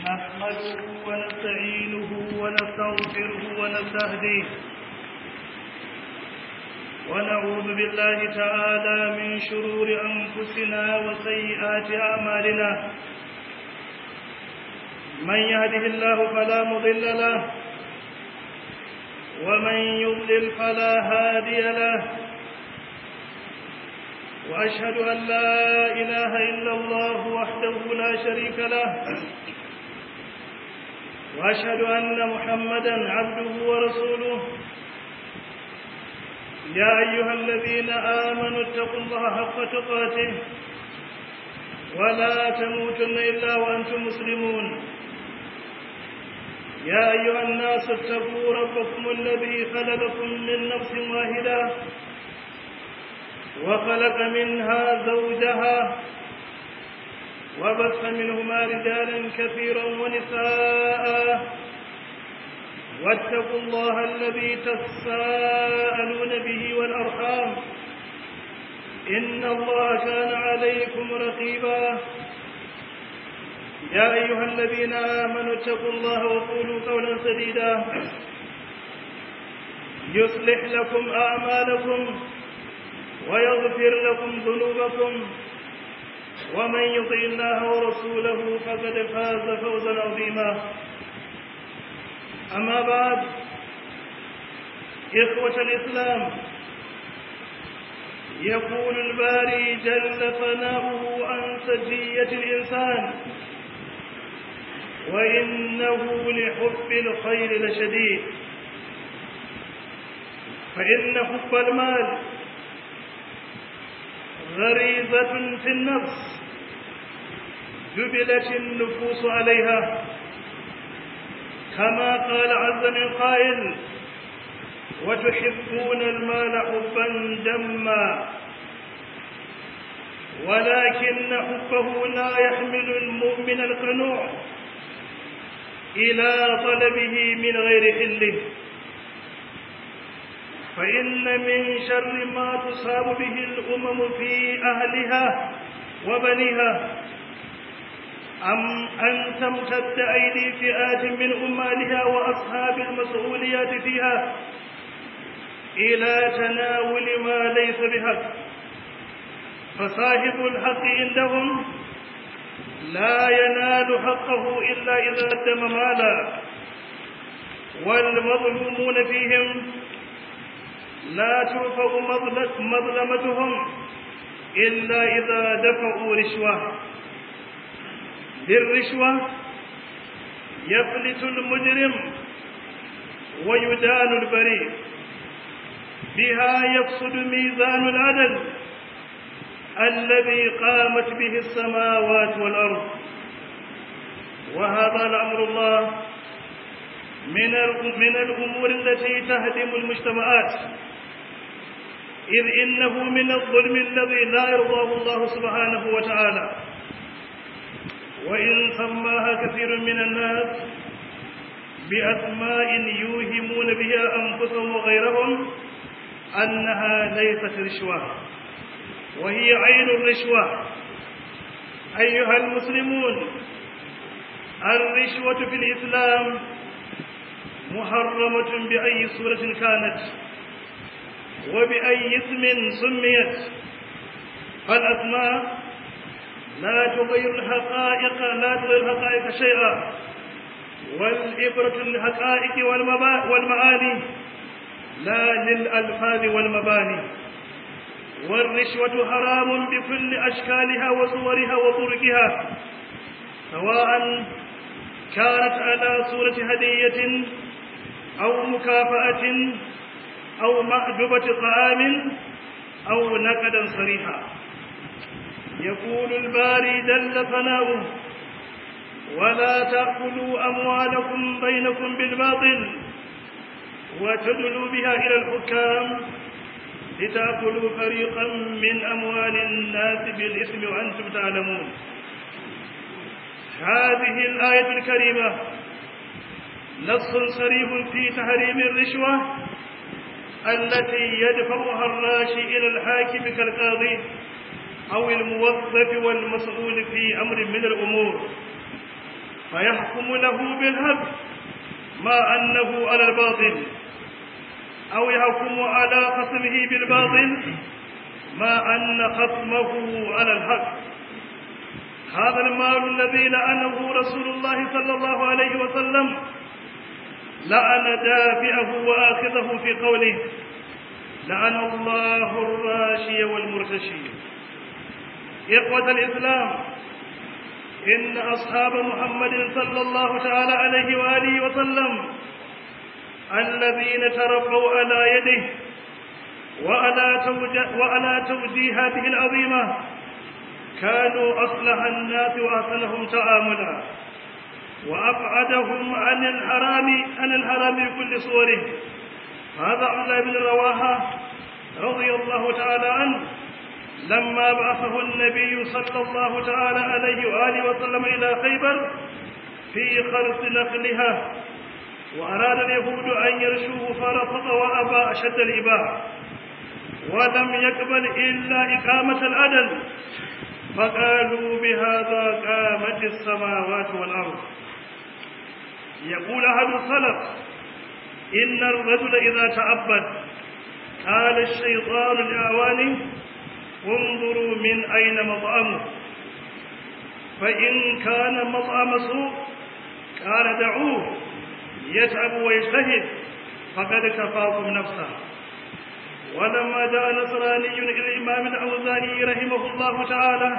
نحمده ونستعينه ونستغفره ونستهديه ونعوذ بالله تعالى من شرور أنفسنا وسيئات أعمالنا من يهده الله فلا مضل له ومن يضلل فلا هادي له وأشهد أن لا إله إلا الله وحده لا شريك له وأشهد أن محمدا عبده ورسوله يا أيها الذين آمنوا اتقوا الله حق تقاته ولا تموتن إلا وأنتم مسلمون يا أيها الناس اتقوا ربكم الذي خلقكم من نفس واحدة وخلق منها زوجها وبث منهما رجالا كثيرا ونساء واتقوا الله الذي تساءلون به والأرحام إن الله كان عليكم رقيبا يا أيها الذين آمنوا اتقوا الله وقولوا قولا سديدا يصلح لكم أعمالكم ويغفر لكم ذنوبكم ومن يطع الله ورسوله فقد فاز فوزا عظيما أما بعد إخوة الإسلام يقول الباري جل ثناؤه عن سجية الإنسان وإنه لحب الخير لشديد فإن حب المال غريزة في النفس جبلت النفوس عليها كما قال عز من قائل وتحبون المال حبا جما ولكن حبه لا يحمل المؤمن القنوع إلى طلبه من غير حله فإن من شر ما تصاب به الأمم في أهلها وبنيها أم أن تمتد أيدي فئات من أمالها وأصحاب المسؤوليات فيها إلى تناول ما ليس بحق فصاحب الحق عندهم لا ينال حقه إلا إذا قدم مالا والمظلومون فيهم لا ترفع مظلمتهم إلا إذا دفعوا رشوة بالرشوة يفلت المجرم ويدان البريء بها يفسد ميزان العدل الذي قامت به السماوات والأرض وهذا لأمر الله من من الأمور التي تهدم المجتمعات إذ إنه من الظلم الذي لا يرضاه الله سبحانه وتعالى وإن سماها كثير من الناس بأسماء يوهمون بها أنفسهم وغيرهم أنها ليست رشوة وهي عين الرشوة أيها المسلمون الرشوة في الإسلام محرمة بأي صورة كانت وبأي اسم سميت فالأسماء لا تغير الحقائق لا تغير الحقائق شيئا والإبرة للحقائق والمعاني لا للألفاظ والمباني والرشوة حرام بكل أشكالها وصورها وطرقها سواء كانت على صورة هدية أو مكافأة أو مأدبة طعام أو نقدا صريحا يقول الباري جل ثناؤه ولا تأكلوا أموالكم بينكم بالباطل وتدلوا بها إلى الحكام لتأكلوا فريقا من أموال الناس بالإثم وأنتم تعلمون هذه الآية الكريمة نص صريح في تحريم الرشوة التي يدفعها الراشي إلى الحاكم كالقاضي أو الموظف والمسؤول في أمر من الأمور فيحكم له بالحق ما أنه على الباطل أو يحكم على خصمه بالباطل ما أن خصمه على الحق هذا المال الذي لعنه رسول الله صلى الله عليه وسلم لعن دافعه وآخذه في قوله لعن الله الراشي والمرتشي إخوة الإسلام إن أصحاب محمد صلى الله تعالى عليه وآله وسلم الذين تربوا على يده وعلى, توجه وعلى توجيهاته العظيمة كانوا أصلح الناس وأحسنهم تعاملا وأبعدهم عن الحرام عن الحرام بكل صوره هذا عبد الله بن رواحة رضي الله تعالى عنه لما بعثه النبي صلى الله تعالى عليه وآله وسلم إلى خيبر في خرس نخلها وأراد اليهود أن يرشوه فرفض وأبى أشد الإباء ولم يقبل إلا إقامة العدل فقالوا بهذا قامت السماوات والأرض يقول أحد السلف إن الرجل إذا تعبد قال الشيطان لأعوانه انظروا من أين مطعمه فإن كان مطعم سوء قال دعوه يتعب ويجتهد فقد كفاكم نفسه ولما جاء نصراني إلى الإمام الأوزاني رحمه الله تعالى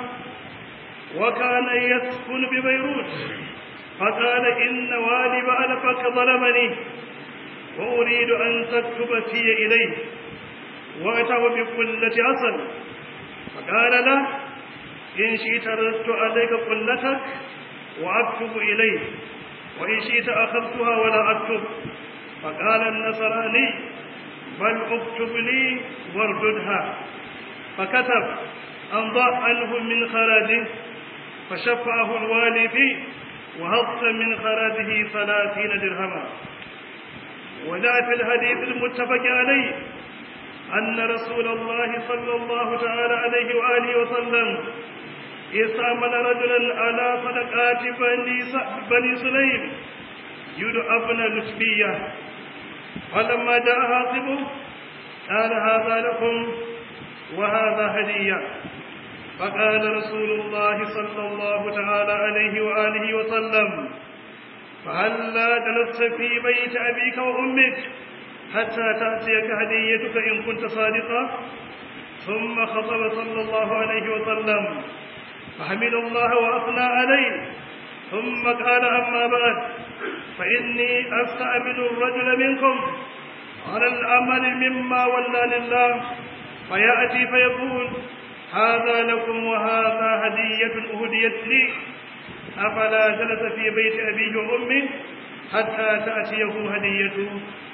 وكان يسكن ببيروت فقال إن والي بألفك ظلمني وأريد أن تكتب في إليه وأتاه بقلة أصل فقال له إن شئت ردت عليك قلتك وأكتب إليه وإن شئت أخذتها ولا أكتب فقال النصراني بل اكتب لي وارددها فكتب أمضى عنه من خراجه فشفعه الوالي فيه وهض من خراجه ثلاثين درهما وجاء في الحديث المتفق عليه أن رسول الله صلى الله تعالى عليه وآله وسلم استعمل رجلا على صدقات بني, بني سليم يدعى ابن لتبية فلما جاء حاطبه قال هذا لكم وهذا هدية فقال رسول الله صلى الله تعالى عليه وآله وسلم فهلا جلست في بيت أبيك وأمك حتى تأتيك هديتك إن كنت صادقا ثم خطب صلى الله عليه وسلم فحمد الله وأثنى عليه ثم قال أما بعد فإني أستعبد الرجل منكم على العمل مما ولى لله فيأتي فيقول هذا لكم وهذا هدية أهديت لي أفلا جلس في بيت أبيه وأمه حتى تأتيه هديته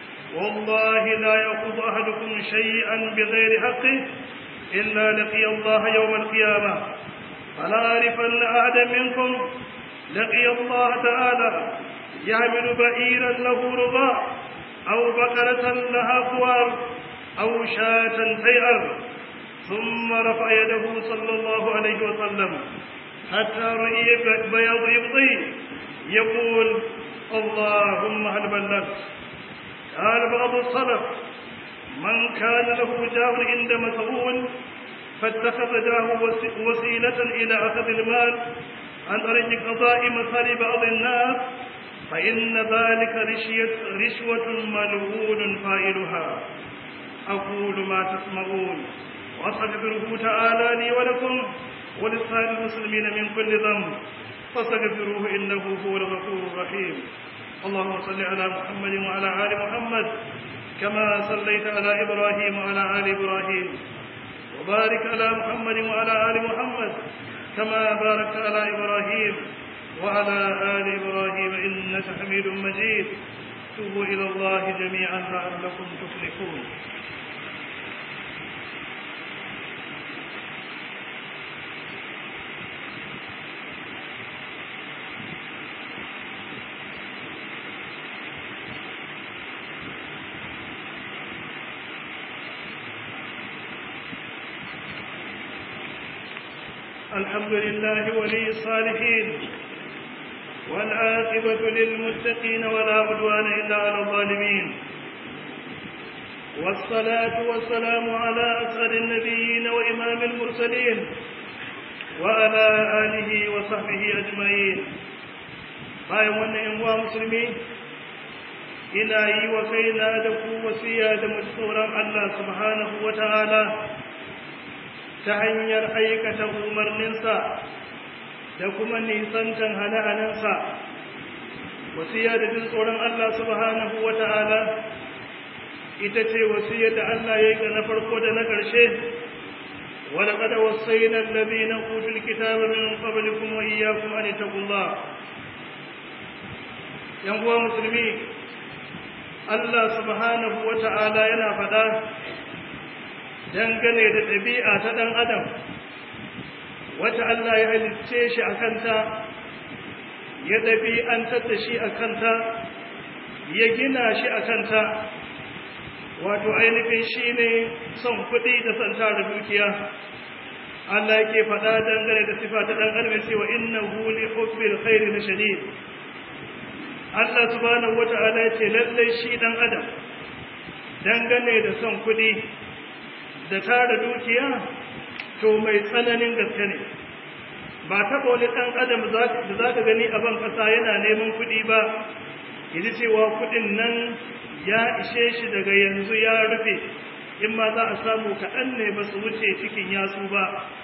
والله لا يأخذ أحدكم شيئا بغير حقه إلا لقي الله يوم القيامة فلا أعرفن أحدا منكم لقي الله تعالى يعمل بعيرا له رضاء أو بقرة لها خوار أو شاة تيأر ثم رفع يده صلى الله عليه وسلم حتى رؤي بياض يبطي يقول اللهم هل بلغت قال بعض السلف من كان له جاه عند مسؤول فاتخذ جاه وسيلة إلى أخذ المال عن طريق قضاء مثل بعض الناس فإن ذلك رشية رشوة ملعون فاعلها أقول ما تسمعون وأستغفره تعالى لي ولكم ولسائر المسلمين من كل ذنب فاستغفروه إنه هو الغفور الرحيم اللهم صل على محمد وعلى آل محمد كما صليت على إبراهيم وعلى آل إبراهيم وبارك على محمد وعلى آل محمد كما باركت على إبراهيم وعلى آل إبراهيم إنك حميد مجيد توبوا إلى الله جميعا لعلكم تفلحون الحمد لله ولي الصالحين والعاقبة للمتقين ولا عدوان إلا على الظالمين والصلاة والسلام على أسعد النبيين وإمام المرسلين وعلى آله وصحبه أجمعين bayan wannan ‘yan uwa musulmi ina yi wa kaina da ku wasiya da tsoron Allah subhanahu wa ta'ala ta hanyar aikata umarninsa da kuma nisantan hane-hanensa wasiya da jin tsoron Allah subhanahu wa ta'ala ita ce wasiyar da Allah ya yi na farko da na ƙarshe ولقد وصينا الذين أوتوا الكتاب من قبلكم وإياكم أن اتقوا الله uwa musulmi Allah subhanahu wa ta'ala yana faɗa dangane da ɗabi'a ta ɗan adam wata Allah ya halicce shi a kanta ya ɗabi'antar da shi a kanta ya gina shi a kanta wato ainihin shi ne son kuɗi da son tara dukiya Allah yake faɗa dangane da sifa ta ɗan adam cewa innahu li hubbil khairi la shadid Allah subhanahu wata'ala ya ce lallai shi ɗan adam dangane da son kuɗi da tara dukiya to mai tsananin gaske ne ba taɓa wani ɗan adam da za ka gani a ban ƙasa yana neman kuɗi ba ya ji cewa kuɗin nan ya ishe shi daga yanzu ya rufe in ma za a samu kaɗan ne ba su wuce cikin yatsu ba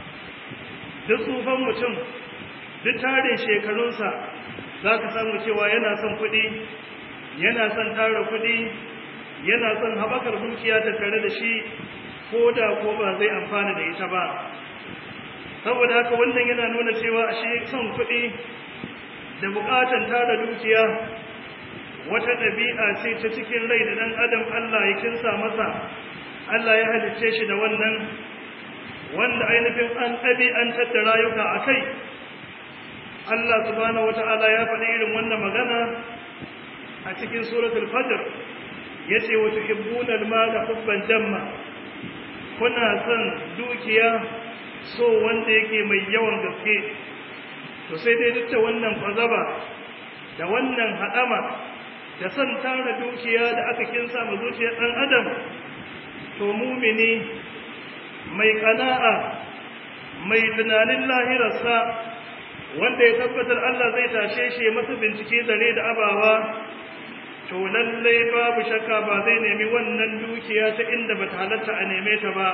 duk tsufan mutum duk tarin shekarunsa za ka samu cewa yana son kuɗi yana son tara kuɗi yana son haɓakar dukiya ta tare da shi ko da ko ba zai amfana da ita ba saboda haka wannan yana nuna cewa ashe son kuɗi da buƙatar tara dukiya wata ɗabi'a ce ta cikin rai da ɗan adam Allah ya kinsa masa Allah ya halicce shi da wannan wanda ainihin an ɗabi'antar da rayuka a kai Allah subhanahu wata'ala ya faɗi irin wannan magana a cikin suratul fajr yace wa tuhibbuna al-mala hubban jamma kuna son dukiya so wanda yake mai yawan gaske to sai dai duk da wannan kwazaba da wannan hadama da son tara dukiya da aka kinsa ma zuciyar dan adam to mumini mai kana'a mai tunanin lahirarsa wanda ya tabbatar Allah zai tashe shi masa bincike dare da abawa to lallai babu shakka ba zai nemi wannan dukiya ta inda ba ta halatta a neme ta ba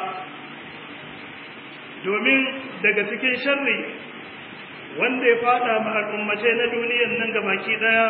domin daga cikin sharri wanda ya fada ma al'ummace na duniyan nan gabaki daya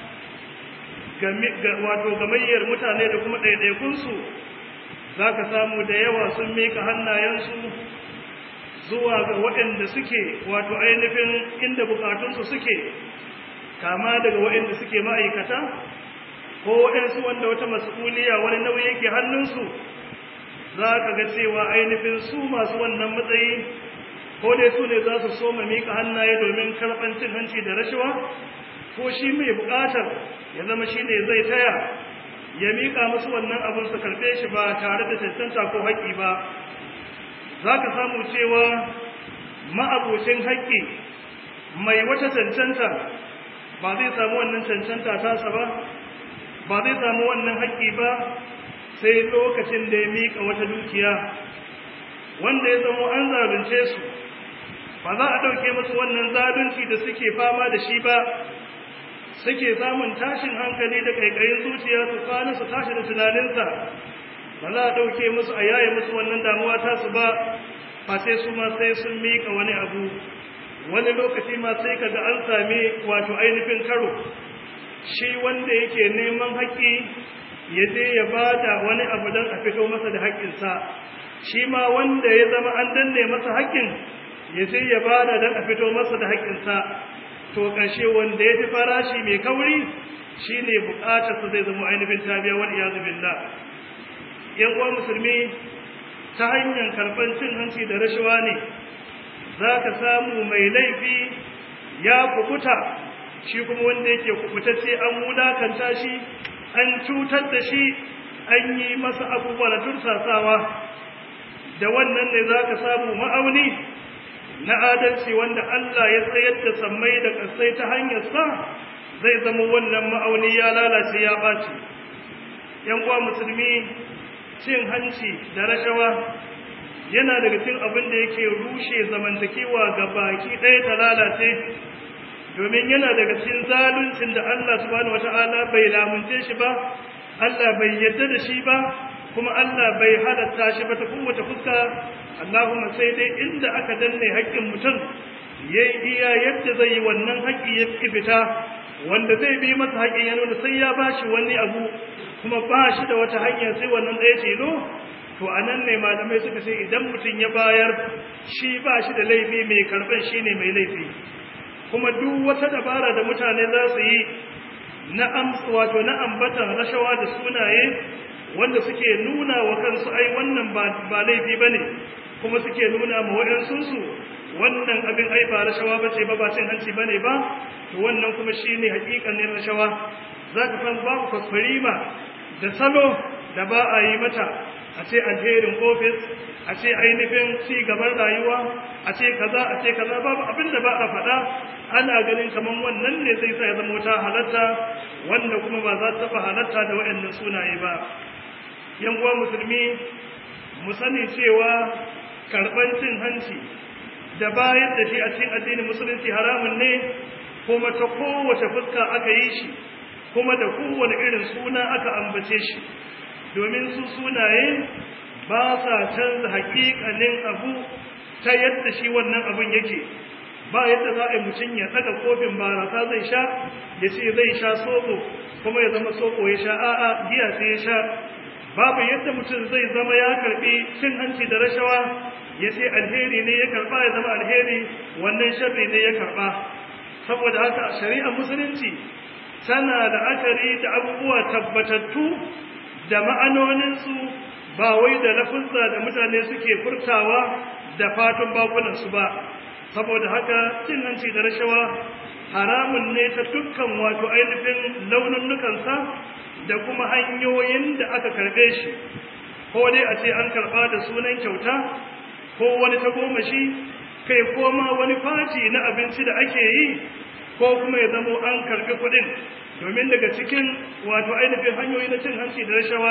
wato gamayyar mutane da kuma ɗaiɗaikunsu za ka samu da yawa sun mika hannayensu zuwa ga waɗanda suke wato ainihin inda bukatunsu suke kama daga waɗanda suke ma'aikata ko waɗansu wanda wata mas'uliya wani nauyi yake hannunsu za ka ga cewa ainihin su masu wannan matsayi ko dai su ne za su soma miƙa hannaye domin karɓar cin hanci da rashawa ko shi mai buƙatar ya zama shi ne zai taya ya miƙa musu wannan abin su karɓe shi ba tare da cancanta ko haƙƙi ba za ka samu cewa ma'abocin haƙƙi mai wata cancanta ba zai samu wannan cancanta tasa ba ba zai samu wannan haƙƙi ba sai lokacin da ya miƙa wata dukiya wanda ya zama an zalunce su ba za a ɗauke musu wannan zalunci da suke fama da shi ba suke samun tashin hankali da ƙaiƙayin zuciya su kwana su tashi da tunaninsa ba za a ɗauke musu a yaye musu wannan damuwa tasu ba ba sai su ma sai sun miƙa wani abu wani lokaci ma sai kaga an sami wato ainihin karo shi wanda yake neman haƙƙi ya je ya bada wani abu don a fito masa da haƙƙinsa shi ma wanda ya zama an danne masa haƙƙin ya je ya bada don a fito masa da haƙƙinsa to ƙarshe wanda ya fi farashi mai kauri shi ne buƙatarsa zai zama ainihin tabiya wani ya zubin da ‘yan uwa musulmi ta hanyar karɓar cin hanci da rashawa ne za ka samu mai laifi ya kukuta shi kuma wanda yake kubutacce an wulakanta shi an cutar da shi an yi masa abubuwa na tursasawa da wannan ne za ka samu ma'auni na adalci wanda Allah ya tsayar da sammai da ƙasai ta hanyar sa zai zama wannan ma'auni ya lalace ya ɓaci yan uwa musulmi cin hanci da rashawa yana daga cikin abin da yake rushe zamantakewa ga baki ɗaya ta lalace domin yana daga cikin zaluncin da Allah subhanahu wata'ala bai lamunce shi ba Allah bai yadda da shi ba kuma Allah bai halatta shi ba ta kowace fuska Allahumma sai dai inda aka danne haƙƙin mutum ya iya yadda zai yi wannan haƙƙi ya fi fita wanda zai bi masa haƙƙin ya nuna sai ya ba shi wani abu kuma ba shi da wata hanya sai wannan ɗaya tilo to a nan ne malamai suka ce idan mutum ya bayar shi ba shi da laifi mai karɓar shi ne mai laifi kuma duk wata dabara da mutane za su yi na wato na ambatan rashawa da sunaye wanda suke nuna wa kansu ai wannan ba laifi ba ne kuma suke nuna ma waɗansunsu wannan abin ai ba rashawa ba ce ba ba cin hanci ba ne ba to wannan kuma shi ne hakikanin rashawa za ka san babu kwaskwarima da salo da ba a yi mata a ce alherin ofis a ce ainihin ci gaban rayuwa a ce kaza a ce kaza babu abin da ba a faɗa ana ganin kamar wannan ne zai sa ya zama wata halatta wanda kuma ba za ta taɓa halatta da waɗannan sunaye ba yan uwa musulmi mu sani cewa karɓar cin hanci da bayar da shi a cikin addinin musulunci haramun ne kuma ta kowace fuska aka yi shi kuma da kowane irin suna aka ambace shi domin su sunaye ba sa canza haƙiƙanin abu ta yadda shi wannan abun yake ba yadda za a yi mutum ya ɗaga kofin barasa zai sha ya ce zai sha soko kuma ya zama soko ya sha a'a giya sai ya sha babu yadda mutum zai zama ya karɓi cin hanci da rashawa ya ce alheri ne ya karɓa ya zama alheri wannan sharri ne ya karɓa saboda haka shari'ar musulunci tana da akari da abubuwa tabbatattu da ma'anoninsu ba wai da lafuzza da mutane suke furtawa da fatan bakunansu ba saboda haka cin hanci da rashawa haramun ne ta dukkan wato ainihin laununukansa da kuma hanyoyin da aka karbe shi ko dai a ce an karba da sunan kyauta ko wani tagomashi kai koma wani faci na abinci da ake yi ko kuma ya zamo an karbi kuɗin domin daga cikin wato ainihin hanyoyi na cin hanci da rashawa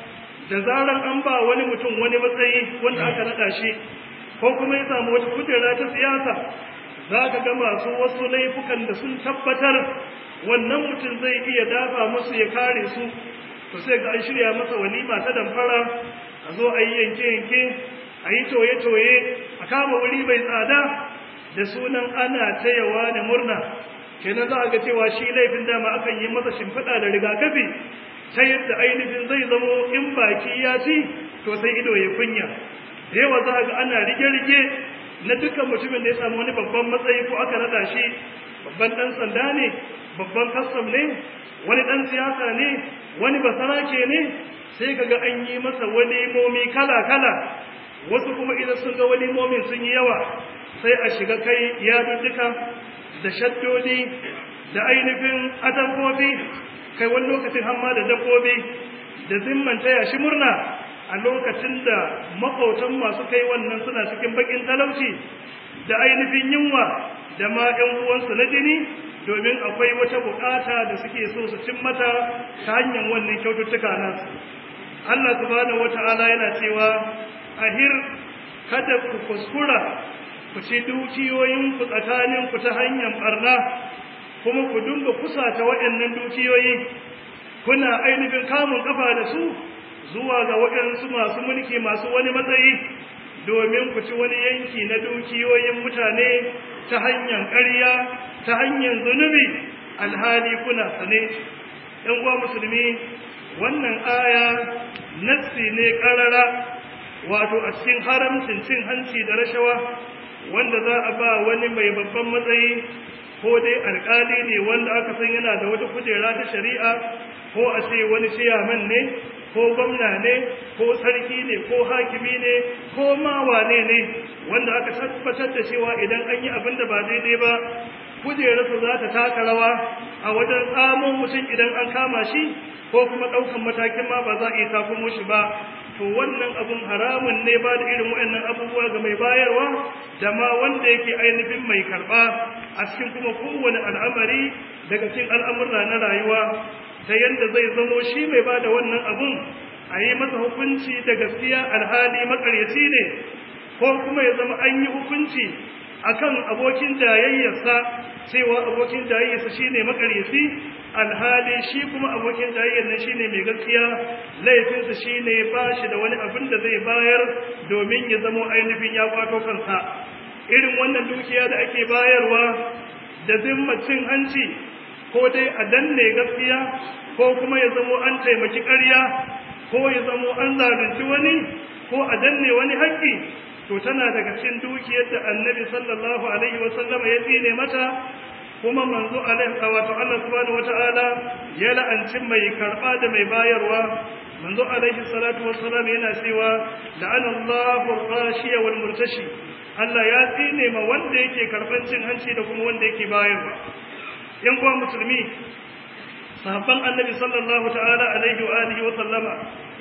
da zarar an ba wani mutum wani matsayi wanda aka naɗa shi ko kuma ya samu wata kujera ta siyasa za ka ga masu wasu laifukan da sun tabbatar wannan mutum zai iya dafa musu ya kare su to sai ga an shirya masa walima ta damfara a zo a yi yanke-yanke a yi toye-toye a kama wuri mai tsada da sunan ana tayawa da murna kenan za a ga cewa shi laifin dama akan yi masa shimfiɗa da rigakafi ta yadda ainihin zai zamo in baki ya ci to sai ido ya kunya da yawa za a ga ana rige-rige na dukkan mutumin da ya samu wani babban matsayi ko aka naɗa shi babban ɗan sanda ne babban kastam ne wani ɗan siyasa ne wani basarake ne sai kaga an yi masa walimomi kala-kala wasu kuma idan sun ga walimomin sun yi yawa sai a shiga kai yadudduka da shaddodi da ainihin atamfofi kai wani lokacin hamma da dabbobi da zimman taya shi murna a lokacin da makwautan masu kai wannan suna cikin bakin talauci da ainihin yunwa da ma 'yan uwansu na jini domin akwai wata bukata da suke so su cin mata ta hanyar wannan kyaututtuka nasu Allah subhanahu wata'ala yana cewa ahir kada ku kuskura ku ci dukiyoyin ku tsakanin ku ta hanyar barna kuma ku dinga kusata waɗannan dukiyoyi kuna ainihin kamun kafa da su zuwa ga waɗansu masu mulki masu wani matsayi domin ku ci wani yanki na dukiyoyin mutane ta hanyar ƙarya ta hanyar zunubi alhali kuna sane ɗan uwa musulmi wannan aya nassi ne ƙarara wato a cikin haramcin cin hanci da rashawa wanda za a ba wani mai babban matsayi ko dai alƙali ne wanda aka san yana da wata kujera ta shari'a ko a ce wani ciyaman ne ko gwamna ne ko sarki ne ko hakimi ne ko ma wane ne wanda aka tabbatar da cewa idan an yi abin da ba daidai ba kujerarsa za ta taka rawa a wajen tsamo mutum idan an kama shi ko kuma ɗaukan matakin ma ba za a iya takumo shi ba to wannan abun haramun ne ba da irin waɗannan abubuwa ga mai bayarwa da ma wanda yake ainihin mai karɓa a cikin kuma kowane al'amari daga cikin al'amurra na rayuwa ta yadda zai zamo shi mai ba da wannan abun a yi masa hukunci da gaskiya alhali makaryaci ne ko kuma ya zama an yi hukunci akan abokin jayayyarsa cewa abokin jayayyarsa shine makaryaci alhali shi kuma abokin jayayyar nan shine mai gaskiya laifinsa shine ba shi da wani abin da zai bayar domin ya zama ainihin ya kwato kansa irin wannan dukiya da ake bayarwa da zimmacin hanci ko dai a danne gaskiya ko kuma ya zamo an taimaki ƙarya ko ya zamo an zalunci wani ko a danne wani haƙƙi to tana daga cikin dukiyar da annabi sallallahu alaihi wasallama ya tsine mata kuma manzo alaihi wato Allah subhanahu wataala ya la'anci mai karba da mai bayarwa manzo alaihi salatu wassalam yana cewa la'ana Allahu rashiya wal murtashi Allah ya tsine ma wanda yake karban cin hanci da kuma wanda yake bayarwa yan uwa musulmi sahabban annabi sallallahu ta'ala alaihi wa alihi wa sallama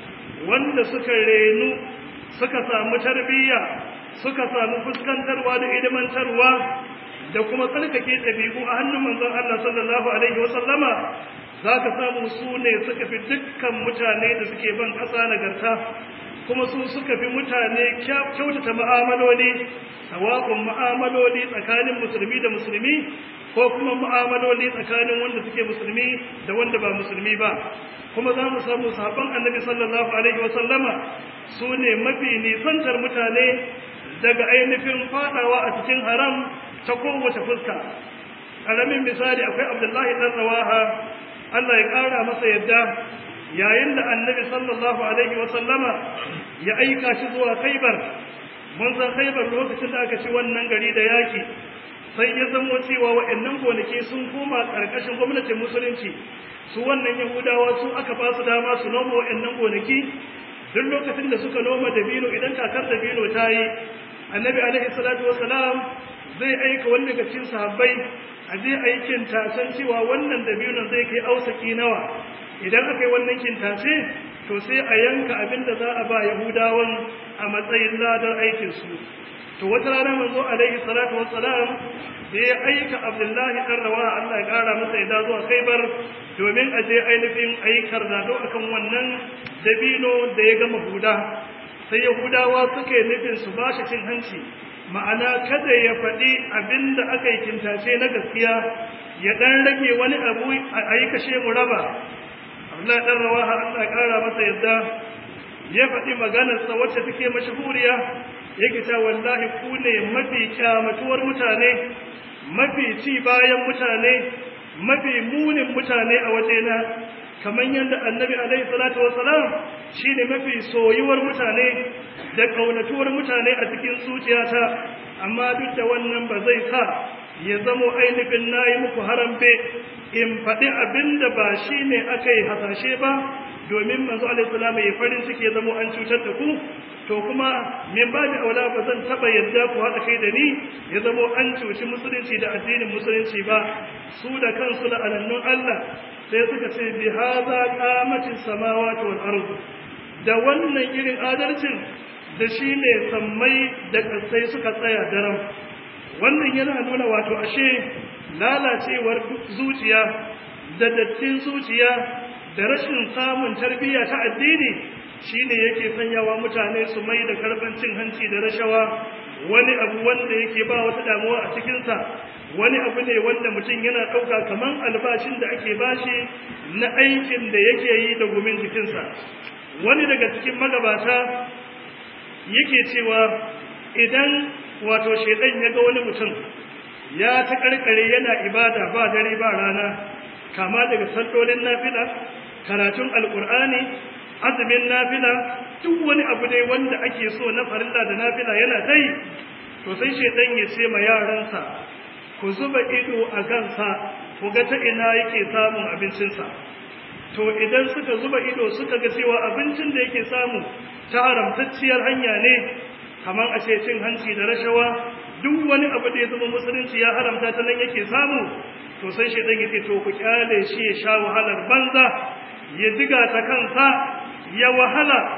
wanda suka renu suka samu tarbiyya suka samu fuskantarwa da ilimantarwa da kuma tsarkake ɗabi'u a hannun manzon Allah sallallahu alaihi wa sallama za ka samu su ne suka fi dukkan mutane da suke ban ƙasa nagarta kuma su suka fi mutane kyautata mu'amaloli sawa'un mu'amaloli tsakanin musulmi da musulmi ko kuma mu'amaloli tsakanin wanda suke musulmi da wanda ba musulmi ba kuma za mu samu sahabban annabi sallallahu alaihi wasallama su ne mafi nisantar mutane daga ainihin fadawa a cikin haram ta kowace fuska ƙaramin misali akwai abdullahi ɗan rawaha allah ya ƙara masa yadda yayin da annabi sallallahu alaihi wasallama ya aika shi zuwa khaibar mun san khaibar lokacin da aka ci wannan gari da yaki sai ya zamo cewa waɗannan gonaki sun koma ƙarƙashin gwamnatin musulunci su wannan yahudawa su aka ba su dama su noma waɗannan gonaki duk lokacin da suka noma dabino idan kakar dabino ta yi annabi alaihi salatu wasalam zai aika wani daga cikin sahabbai a je aikin tasan cewa wannan dabinon zai kai ausaki nawa idan aka yi wannan kintace to sai a yanka abin da za a ba yahudawan a matsayin ladar aikinsu to wata rana manzo alaihi salatu wassalam da ya aika abdullahi dan rawa Allah ya kara masa ya zuwa khaibar domin a je ainihin aikar da akan wannan dabino da ya gama huda sai yahudawa suka yi nufin su ba shi cin hanci ma'ana kada ya faɗi abin da aka yi kintace na gaskiya ya ɗan rage wani abu a yi kashe mu raba abdullahi dan rawa Allah ya kara masa yadda ya faɗi maganarsa wacce take mashahuriya yake ta wallahi ku ne mafi kyamatuwar mutane mafi ci bayan mutane mafi munin mutane a wajena kamar yadda annabi alaihi salatu wasalam shine mafi soyuwar mutane da kaunatuwar mutane a cikin zuciyata amma duk da wannan ba zai sa ya zamo ainihin nayi muku harambe in faɗi abinda ba shine aka yi hasashe ba domin manzo alaihi salam ya farin ciki ya zamo an cutar da ku to kuma min ba da aula ba zan taba yadda ku haɗa kai da ni ya zamo an cuci musulunci da addinin musulunci ba su da kansu da alannun Allah sai suka ce bi hadha qamatis samawati wal ardu da wannan irin adalcin da shi ne sammai da kasai suka tsaya daram wannan yana nuna wato ashe lalacewar zuciya da dattin zuciya da rashin samun tarbiyya ta addini shine yake sanyawa mutane su mai da karban cin hanci da rashawa wani abu wanda yake ba wata damuwa a cikinsa wani abu ne wanda mutum yana ɗauka kaman albashin da ake bashi na aikin da yake yi da gumin jikinsa wani daga cikin magabata yake cewa idan wato shaidan ya ga wani mutum ya ta karkare yana ibada ba dare ba rana kama daga sallolin nafila karatun alkur'ani azumin nafila duk wani abu dai wanda ake so na farilla da nafila yana tai to sai shedan ya ce ma yaransa ku zuba ido a gansa ku ga ta ina yake samun abincinsa to idan suka zuba ido suka ga cewa abincin da yake samu ta haramtacciyar hanya ne kamar a ce cin hanci da rashawa duk wani abu da ya zama musulunci ya haramta ta nan yake samu to sai shedan yake to ku kyale shi ya sha wahalar banza ya diga ta kansa ya wahala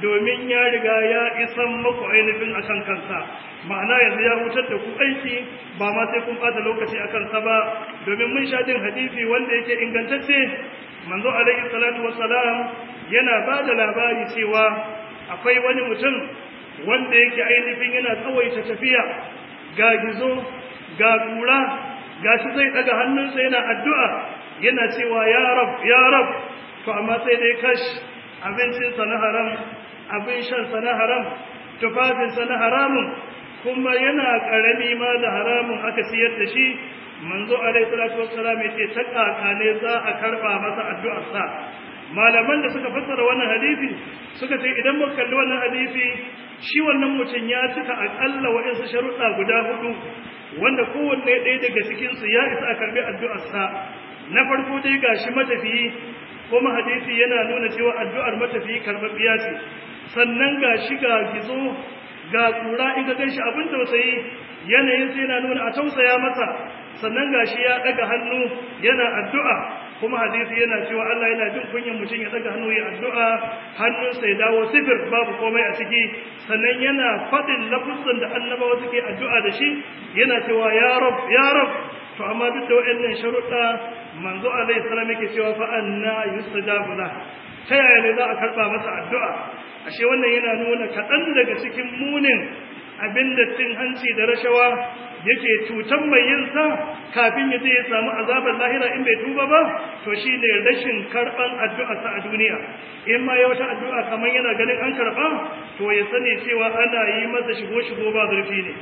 domin ya riga ya isan maku ainihin akan kansa ma'ana yanzu ya hutar da ku aiki ba ma sai kun bata lokaci a kansa ba domin mun sha jin hadisi wanda yake ingantacce manzo alaihi salatu wassalam yana ba da labari cewa akwai wani mutum wanda yake ainihin yana tsawaita tafiya ga gizo ga kura ga shi zai daga hannunsa yana addu'a yana cewa ya rab ya rab to amma sai dai kash abincinsa na haram abin shansa na haram tufafinsa na haramun kuma yana ƙarami ma da haramun aka siyar da shi manzo alaihi salatu wassalam yace ta kakane za a karba masa addu'arsa malaman da suka fassara wannan hadisi suka ce idan muka kalli wannan hadisi shi wannan mutum ya cika akalla waɗansu sharuɗa guda hudu wanda kowanne ɗaya daga cikin su ya isa a karbi addu'arsa na farko dai gashi matafiyi kuma hadisi yana nuna cewa addu'ar matafiyi karɓaɓɓiya ce sannan gashi ga gizo ga kura in ka ganshi abin tausayi yanayin sai yana nuna a tausaya masa sannan gashi ya daga hannu yana addu'a kuma hadisi yana cewa Allah yana jin kunyan mutum ya daga hannu ya addu'a hannunsa ya dawo sifir babu komai a ciki sannan yana faɗin lafuzan da annabawa suke addu'a da shi yana cewa ya rab ya rab to amma duk da waɗannan sharuɗa manzo alaihi salam yake cewa fa anna yustajabu la ta yaya ne za a karɓa masa addu'a ashe wannan yana nuna kaɗan daga cikin munin abin da cin hanci da rashawa yake cutan mai yinsa kafin ya je ya samu azabar lahira in bai tuba ba to shi ne rashin karɓan addu'arsa a duniya in ma ya wata addu'a kamar yana ganin an karɓa to ya sani cewa ana yi masa shigo-shigo ba zurfi ne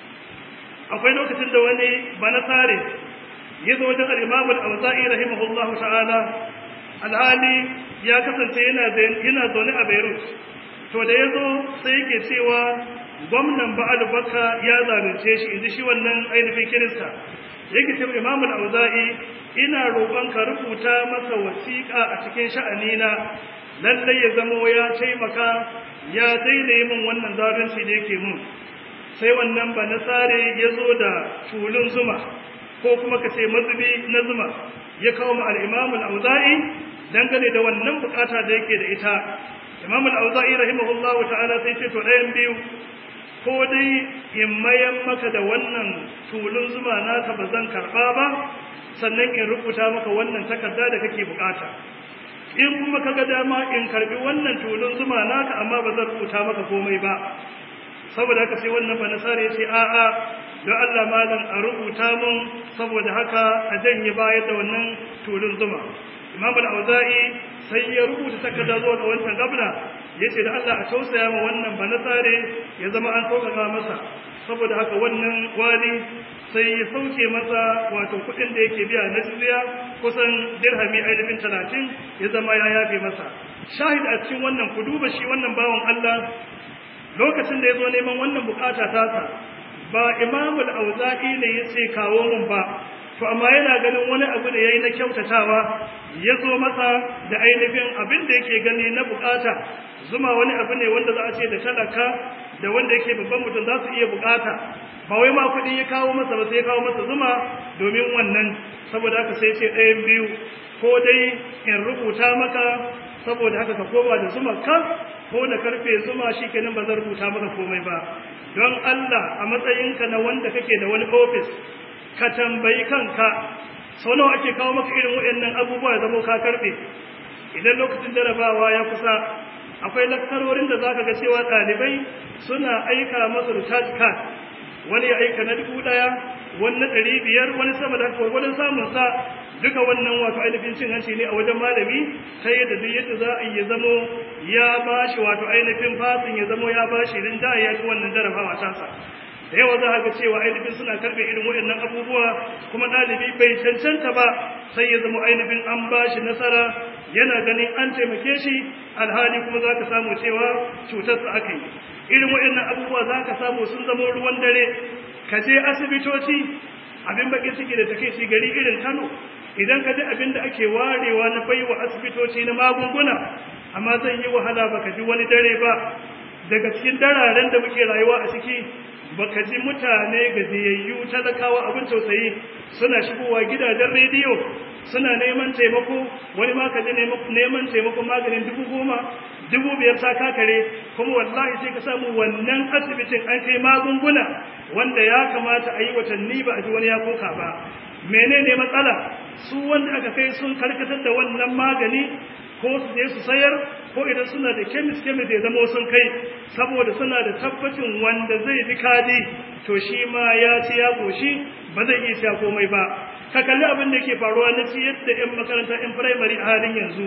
akwai lokacin da wani bana tsare ya zo wajen al'imamu al'auza'i rahimahullahu ta'ala alhali ya kasance yana zaune a beirut to da ya zo sai yake cewa gwamnan ba'al baka ya zalunce shi inji shi wannan ainihin kirista yake cewa imam al-auza'i ina roƙon ka rubuta masa wasiƙa a cikin sha'anina lalle ya zamo ya taimaka ya daina yi min wannan zalunci da yake mun sai wannan ba nasare ya zo da tulun zuma ko kuma ka ce mazubi na zuma ya kawo ma al-imam al-auza'i dangane da wannan bukata da yake da ita imam al-auza'i rahimahullahu ta'ala sai ce to ɗayan biyu ko dai in mayan maka da wannan tulun zuma naka ba zan karba ba sannan in rubuta maka wannan takarda da kake bukata in kuma kaga dama in karbi wannan tulun zuma naka amma ba zan rubuta maka komai ba saboda haka sai wannan banasara ya ce a'a don Allah malam a rubuta mun saboda haka a janye bayar da wannan tulun zuma imam al-auza'i sai ya rubuta takarda zuwa ga wancan gabna yace da Allah a tausaya ma wannan banasare ya zama an sauƙaƙa masa saboda haka wannan wali sai ya sauke masa wato kuɗin da yake biya na jizya kusan dirhami ainihin talatin ya zama ya yafe masa shahid a cikin wannan ku duba shi wannan bawan Allah lokacin da ya zo neman wannan bukata tasa ba imamul auza'i ne ya ce kawo mun ba to amma yana ganin wani abu da yayi na kyautatawa ya zo masa da ainihin abin da yake gani na bukata zuma wani abu ne wanda za a ce da talaka da wanda yake babban mutum za su iya bukata ba wai ma kuɗi ya kawo masa ba sai ya kawo masa zuma domin wannan saboda haka sai ce ɗayan biyu ko dai in rubuta maka saboda haka ka koma da zuma ka ko da karfe zuma shikenan ba zan rubuta maka komai ba don Allah a matsayinka na wanda kake da wani office ka tambayi kanka sau nawa ake kawo maka irin waɗannan abubuwa da zama ka karɓe idan lokacin jarabawa ya kusa akwai lakkarorin da za ka ga cewa ɗalibai suna aika masa recharge card wani ya aika na dubu ɗaya wani na ɗari biyar wani sama da gwargwadon samun sa duka wannan wato ainihin cin hanci ne a wajen malami ta yadda duk yadda za a yi zamo ya ba shi wato ainihin fasin ya zamo ya ba shi rinjaye ya ci wannan jarabawa tasa da yawa za a ga cewa ainihin suna karɓe irin waɗannan abubuwa kuma ɗalibi bai cancanta ba sai ya zama ainihin an ba shi nasara yana ganin an taimake shi alhali kuma za ka samu cewa cutarsa aka yi irin waɗannan abubuwa za ka samu sun zama ruwan dare ka je asibitoci abin bakin ciki da take shi gari irin kano idan ka ji abin da ake warewa na baiwa asibitoci na magunguna amma zan yi wahala baka ji wani dare ba daga cikin dararen da muke rayuwa a ciki baka ji mutane gajiyayyu talakawa abin tausayi suna shigowa gidajen rediyo suna neman taimako wani ma ka ji neman taimakon maganin dubu goma dubu biyar ta kakare kuma wallahi sai ka samu wannan asibitin an kai magunguna wanda ya kamata a yi watanni ba a ji wani ya koka ba menene matsala su wanda aka kai sun karkatar da wannan magani ko su je su sayar ko idan suna da kemis kemis ya zama sun kai saboda suna da tabbacin wanda zai bi kadi to shi ma ya ci ya goshi ba zai iya sha komai ba ka kalli abin da ke faruwa na ci yadda yan makaranta yan firamare a halin yanzu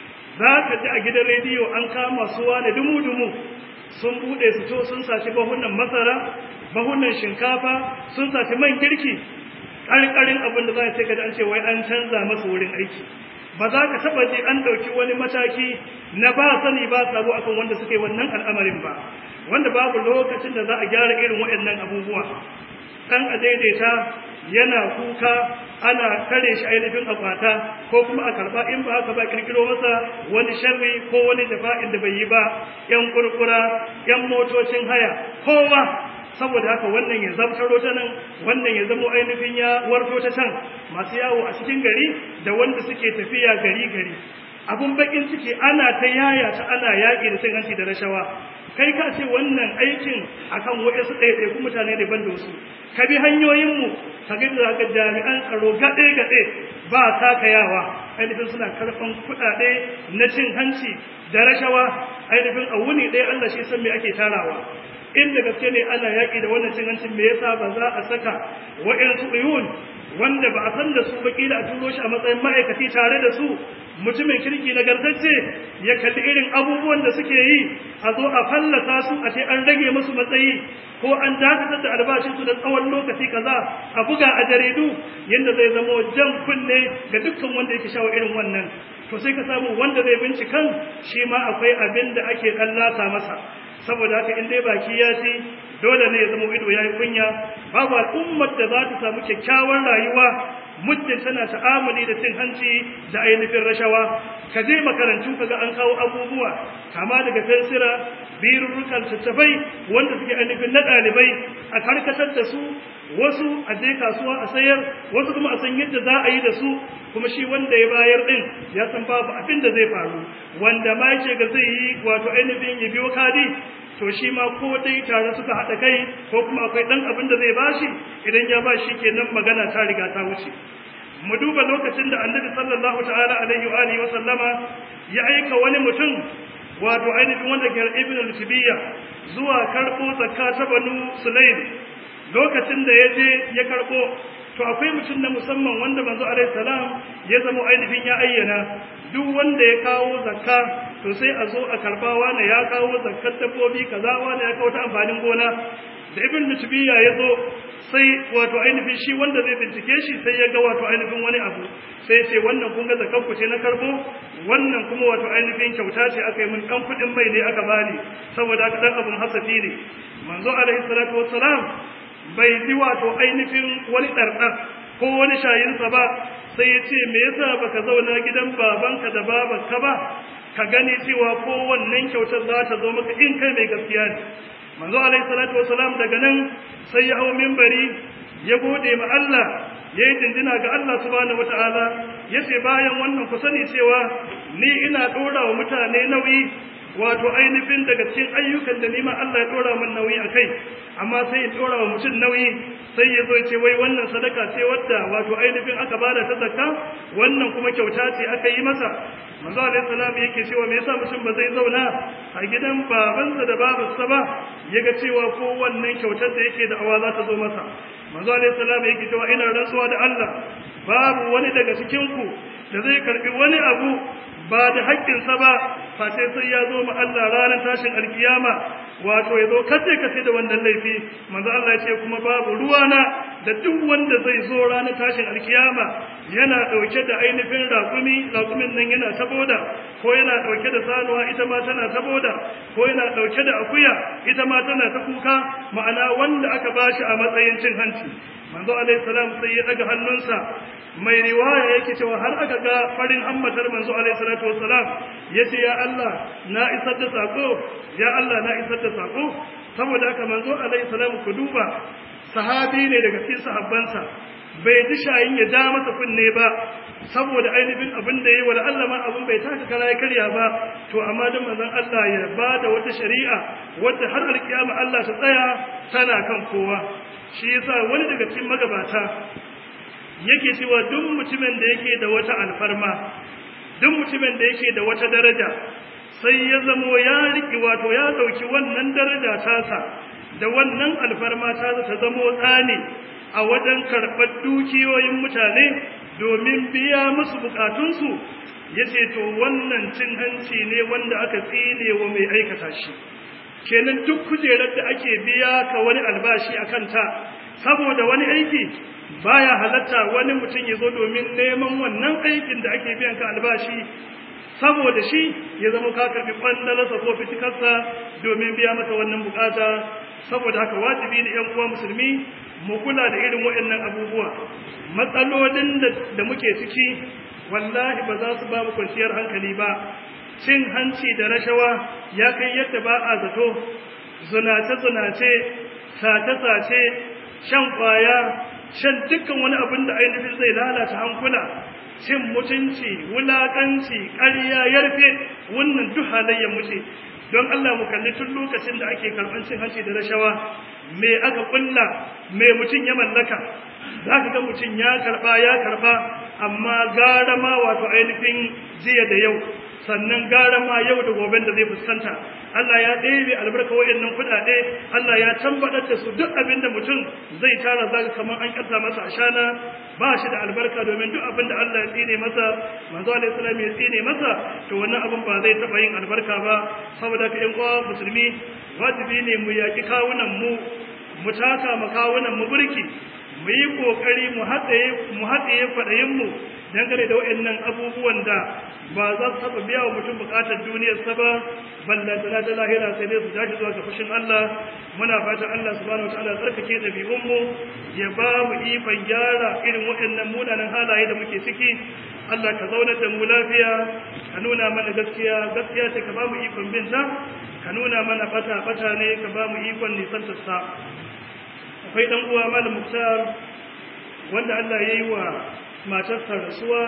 za ka ji a gidan rediyo an kama suwa da dumu-dumu sun buɗe su to sun saci bahunan masara bahunan shinkafa sun saci man girki ƙarƙarin abin da za a ce ka an ce wai an canza masa wurin aiki ba za ka taɓa ji an ɗauki wani mataki na ba sani ba sabo akan wanda suka yi wannan al'amarin ba wanda babu lokacin da za a gyara irin waɗannan abubuwa ɗan a daidaita yana kuka ana kare shi ainihin akwata ko kuma a karba in ba haka ba kirkiro masa wani sharri ko wani jafa'in da bai yi ba yan kurkura yan motocin haya kowa saboda haka wannan ya zamtaro ta nan wannan ya zamo ainihin ya warto ta can masu yawo a cikin gari da wanda suke tafiya gari gari abun bakin ciki ana ta yaya ta ana yaƙi da cin hanci da rashawa kai ka ce wannan aikin akan waɗansu ɗaiɗaiku mutane daban da wasu ka bi hanyoyinmu ka ga da ga jami'an tsaro gaɗe-gaɗe ba takayawa ainihin suna karɓan kuɗaɗe na cin hanci da rashawa ainihin a wuni ɗaya Allah shi san me ake tarawa inda gaske ne ana yaƙi da wannan cin hancin me yasa ba za a saka wa'yansu uyun wanda ba a san da su ba kila a turo shi a matsayin ma'aikaci tare da su mutumin kirki nagartacce ya kalli irin abubuwan da suke yi a zo a fallasa su a ce an rage musu matsayi ko an dakatar da albashinsu da tsawon lokaci kaza a buga a jaridu yadda zai zama jan kunne ga dukkan wanda yake shawo irin wannan to sai ka samu wanda zai bincikan shi ma akwai abin da ake kallata masa saboda haka in dai baki ya ci dole ne ya zama ido ya yi kunya babu al'ummar da za ta samu kyakkyawar rayuwa muddin tana ta'amuli da cin hanci da ainihin rashawa ka je makarantu ka ga an kawo abubuwa kama daga fensira birurrukan tattafai wanda suke ainihin na ɗalibai a karkatar da su wasu a je kasuwa a sayar wasu kuma a san yadda za a yi da su kuma shi wanda ya bayar din ya san babu abin da zai faru wanda ma yake ga zai yi wato ainihin ya biyo kadi to shi ma ko dai tare suka haɗa kai ko kuma akwai ɗan abin da zai bashi idan ya bashi kenan magana ta riga ta wuce mu duba lokacin da annabi sallallahu ta'ala alaihi wa alihi wa sallama ya aika wani mutum wato ainihin wanda ke ibn al-tibiyya zuwa karɓo zakka ta banu sulaim lokacin da ya je ya karɓo to akwai mutum na musamman wanda manzo alaihi salam ya zama ainihin ya ayyana duk wanda ya kawo zakka to sai a zo a karba wani ya kawo zakkar dabbobi kaza wani ya kawo ta amfanin gona da ibn mutbiya ya zo sai wato ainihin shi wanda zai bincike shi sai ya ga wato ainihin wani abu sai ya ce wannan kun ga zakkan ku ce na karbo wannan kuma wato ainihin kyauta ce aka yi min dan kudin mai ne aka bani saboda haka dan abun hasafi ne manzo alaihi salatu wassalam bai ji wato ainihin wani ɗarɗar ko wani shayinsa ba sai ya ce me yasa baka zauna gidan babanka da babanka ba ka gani cewa ko wannan kyautar za ta zo maka in kai mai gaskiya ne manzo alaihi salatu wasalam daga nan sai ya hau minbari ya gode ma Allah ya yi dindina ga Allah subhanahu wataala ya ce bayan wannan ku sani cewa ni ina ɗora wa mutane nauyi wato ainihin daga cikin ayyukan da nima Allah ya dora min nauyi a kai amma sai ya dora wa mutum nauyi sai ya zo ce wai wannan sadaka ce wadda wato ainihin aka bada ta zakka wannan kuma kyauta ce aka yi masa manzo alaihi salam yake cewa me yasa mutum ba zai zauna a gidan babansa da babarsa ba yaga cewa ko wannan kyautar da yake da awa za ta zo masa manzo alaihi salam yake cewa ina rantsuwa da Allah babu wani daga cikin ku da zai karbi wani abu ba da haƙƙinsa ba face sai ya zo ma Allah ranar tashin alkiyama wato ya zo kace kace da wannan laifi manzo Allah ya ce kuma babu ruwana da duk wanda zai zo ranar tashin alkiyama yana dauke da ainihin raƙumi raƙumin nan yana saboda ko yana dauke da sanuwa ita ma tana saboda ko yana dauke da akuya ita ma tana ta kuka ma'ana wanda aka bashi a matsayin cin hanci manzo alaihi salam sai ya daga hannunsa mai riwaya yake cewa har aka ga farin hammatar manzo alaihi salatu wassalam yace ya Allah na isar da sako ya Allah na isar da sako saboda haka manzo alaihi salam ku duba sahabi ne daga cikin sahabbansa bai ji shayin ya ja masa kunne ba saboda ainihin abin da yayi wala Allah ma abin bai taka kara ya karya ba to amma dan manzon Allah ya bada wata shari'a wadda har alkiyama Allah ta tsaya tana kan kowa shi yasa wani daga cikin magabata yake cewa duk mutumin da yake da wata alfarma duk mutumin da yake da wata daraja sai ya zamo ya riki wato ya dauki wannan daraja tasa da wannan alfarma ta ta zamo tsani a wajen karɓar dukiyoyin mutane domin biya musu bukatunsu ya ce to wannan cin hanci ne wanda aka tsine wa mai aikata shi kenan duk kujerar da ake biya ka wani albashi a kanta saboda wani aiki baya halatta wani mutum ya zo domin neman wannan aikin da ake biyan ka albashi saboda shi ya zama ka karbi kwandalarsa ko fitikarsa domin biya masa wannan bukata saboda haka wajibi ne yan uwa musulmi mu kula da irin waɗannan abubuwa matsalolin da muke ciki wallahi ba za su ba mu kwanciyar hankali ba cin hanci da rashawa ya kai yadda ba a zato zunace-zunace sace-sace shan kwaya shan dukkan wani abin da ainihin zai lalata hankula cin mutunci wulaƙanci ƙarya yarfe wannan duk halayyar muce don Allah mu kalli tun lokacin da ake karɓar cin hanci da rashawa me aka kulla me mutum ya mallaka za ka ga mutum ya karɓa ya karɓa amma gara ma wato ainihin jiya da yau sannan gara ma yau da goben da zai fuskanta Allah ya ɗebe albarka waɗannan kuɗaɗe Allah ya tambaɗar da su duk abin da mutum zai tara zaka kamar an ƙasa masa ashana ba shi da albarka domin duk abin da Allah ya tsine masa manzo alaihi salam ya tsine masa to wannan abin ba zai taɓa yin albarka ba saboda ka ƴan uwa musulmi wajibi ne mu yaƙi kawunan mu mu taka ma kawunan mu burki mu yi kokari mu haɗaye mu haɗaye kwaɗayin mu dangane da waɗannan abubuwan da ba za su taɓa biya wa mutum buƙatar duniyarsa ba ballantana ta lahira sai dai su tashi zuwa ga fushin Allah muna fatan Allah subhanahu wataala tsarkake ɗabi'unmu ya ba mu ikon gyara irin waɗannan munanan halaye da muke ciki Allah ka zaunar da mu lafiya ka nuna mana gaskiya gaskiya ce ka ba mu ikon binta ka nuna mana bata bata ne ka ba mu ikon nisantar sa akwai dan uwa malam Muktar wanda Allah ya yi wa matarsa rasuwa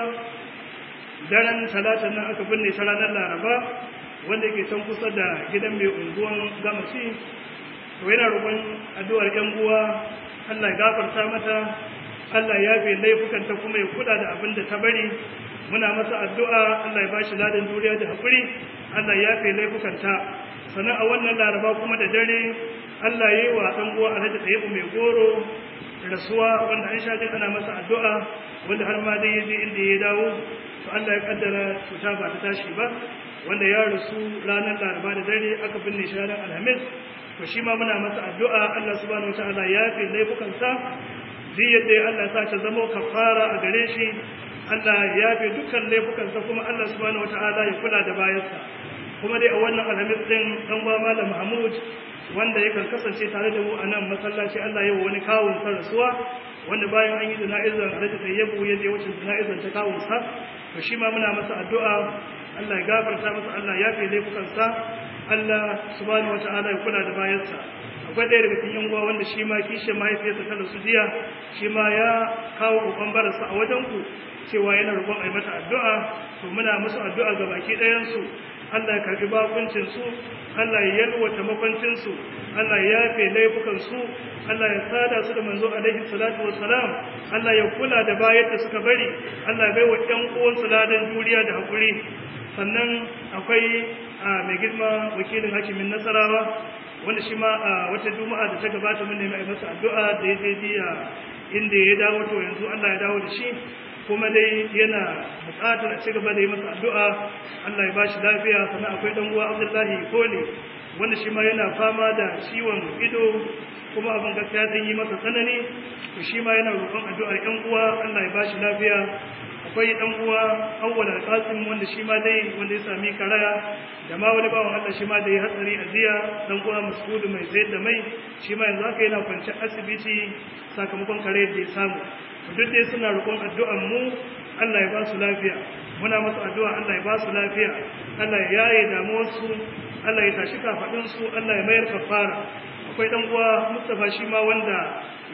daren talata nan aka binne ta ranar laraba wanda yake can kusa da gidan mai unguwan gamasi to yana roƙon addu'ar yan uwa Allah ya gafarta mata Allah ya fi laifukanta kuma ya kula da abin da ta bari muna masa addu'a Allah ya bashi ladan duniya da hakuri Allah ya fi laifukanta sannan a wannan laraba kuma da dare Allah ya yi wa ɗan uwa Alhaji Tayyibu mai goro rasuwa wanda an sha ana masa addu'a wanda har ma dai ya je inda ya dawo to Allah ya kaddara cuta ba ta tashi ba wanda ya rasu ranar laraba da dare aka binne shi ranar alhamis to shi ma muna masa addu'a Allah subhanahu wataala ya fi laifukansa duk yadda Allah sa ta zama kafara a gare shi Allah ya fi dukkan laifukansa kuma Allah subhanahu wataala ya kula da bayansa kuma dai a wannan alhamis din dan uwa malam Mahmud wanda yakan kasance tare da mu a nan masallaci Allah ya wani kawun sa rasuwa wanda bayan an yi jana'izar Alhaji Tayyibu ya je wacin jana'izar ta kawun sa to shi ma muna masa addu'a Allah ya gafarta masa Allah ya fi laifukan sa Allah subhanahu wata'ala ya kula da bayansa akwai ɗaya daga cikin uwa wanda shi ma kishe mahaifiyarsa ta rasu jiya shi ma ya kawo kokon barasa a wajen ku cewa yana roƙon a yi mata addu'a to muna musu addu'a ga baki ɗayansu Allah ya karɓi bakuncinsu Allah ya yalwata makwancinsu Allah ya yafe laifukansu Allah ya sada su da manzo alaihi salatu wassalam Allah ya kula da bayar da suka bari Allah ya bai wa ƴan uwansu ladan juriya da haƙuri sannan akwai mai girma wakilin hakimin nasarawa wanda shi ma a wata juma'a da ta gabata mun nemi masa addu'a da ya je jiya inda ya dawo to yanzu Allah ya dawo da shi kuma dai yana buƙatar a cigaba da yi masa addu'a Allah ya ba shi lafiya sannan akwai ɗan uwa Abdullahi Kole wanda shi ma yana fama da ciwon ido kuma abin gaskiya zai yi masa tsanani to shi ma yana roƙon addu'ar ƴan uwa Allah ya ba shi lafiya akwai ɗan uwa Awwal Al-Qasim wanda shi ma dai wanda ya sami karaya da ma wani bawan Allah shi ma da ya hatsari a jiya ɗan uwa Mas'ud mai sayar da mai shi ma yanzu haka yana kwance asibiti sakamakon kare da ya samu duk dai suna roƙon addu'an mu Allah ya ba su lafiya muna masu addu'a Allah ya ba su lafiya Allah ya yaye damuwarsu Allah ya tashi kafaɗinsu Allah ya mayar kafara akwai ɗan uwa Mustapha shi ma wanda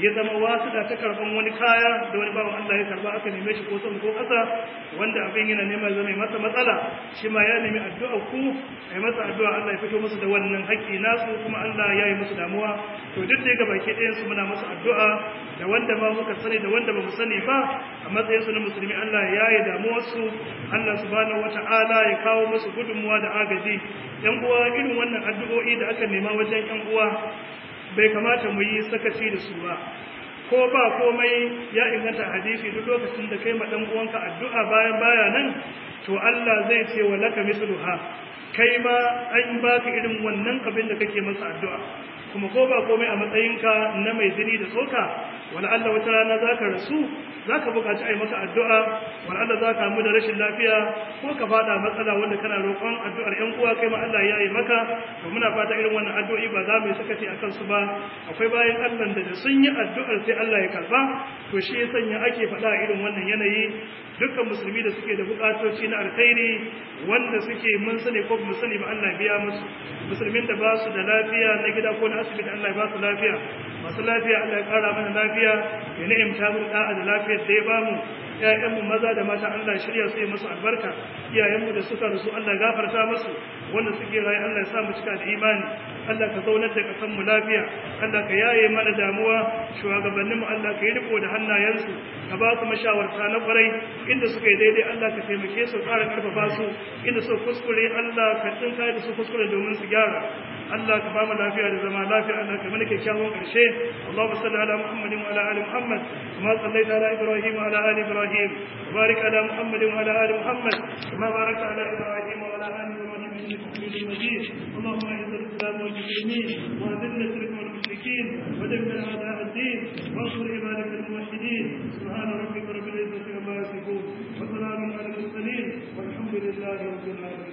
ya zama wasu da ta karban wani kaya da wani bawan Allah ya karba aka neme shi ko sama ko ƙasa wanda abin yana nema zama masa matsala shi ma ya nemi addu'a ku ai masa addu'a Allah ya fito musu da wannan haƙƙi nasu kuma Allah ya yi musu damuwa to duk da gaba ke ɗayan su muna musu addu'a da wanda ma muka sani da wanda ba mu sani ba a matsayin su na musulmi Allah ya yi damuwar su Allah subhanahu wata'ala ya kawo musu gudunmuwa da agaji yan uwa irin wannan addu'o'i da aka nema wajen yan uwa bai kamata mu yi sakaci da su ba ko ba komai ya inganta hadisi duk lokacin da kai ma dan uwanka addu'a bayan baya nan to Allah zai ce wa laka misluha kai ma an baka irin wannan abin da kake masa addu'a kuma ko ba komai a matsayinka na mai jini da tsoka wala Allah wata rana zaka rasu zaka buƙaci ai maka addu'a wala Allah zaka mu da rashin lafiya ko ka fada matsala wanda kana roƙon addu'ar ƴan uwa kai ma Allah ya yi maka to muna fata irin wannan addu'o'i ba za mu yi sakaci akan su ba akwai bayan Allah da da sun yi addu'ar sai Allah ya karba to shi ya sanya ake faɗa irin wannan yanayi dukkan musulmi da suke da buƙatoci na alkhairi wanda suke mun sani ko mu sani ba Allah biya musu musulmin da ba su da lafiya na gida ko na asibiti Allah ya ba su lafiya masu lafiya Allah ya ƙara mana lafiya ya ni'imta mu da'a da lafiyar da ya bamu ƴaƴanmu maza da mata Allah shirya su yi musu albarka iyayenmu da suka rasu Allah gafarta musu wanda suke rayu Allah ya sa mu cika da imani Allah ka zaunar da kasan mu lafiya Allah ka yaye mana damuwa shugabannin mu Allah ka yi riko da hannayensu ka ba su mashawarta na kwarai inda suka yi daidai Allah ka taimake su ƙara karfafa su inda su kuskure Allah ka tsinka da su kuskure domin su gyara Allah ka ba mu lafiya da zama lafiya Allah ka mana kyakkyawan ƙarshe Allahumma salli ala Muhammadin wa ala ali Muhammad kama sallaita ala Ibrahim wa ala ali Ibrahim وبارك على محمد وعلى ال محمد كما باركت على ابراهيم وعلى ال ابراهيم انك حميد مجيد اللهم اعز الاسلام والمسلمين واذل الشرك والمشركين ودمر اعداء الدين وانصر عبادك الموحدين سبحان ربك رب العزه عما يصفون وسلام على المرسلين والحمد لله رب العالمين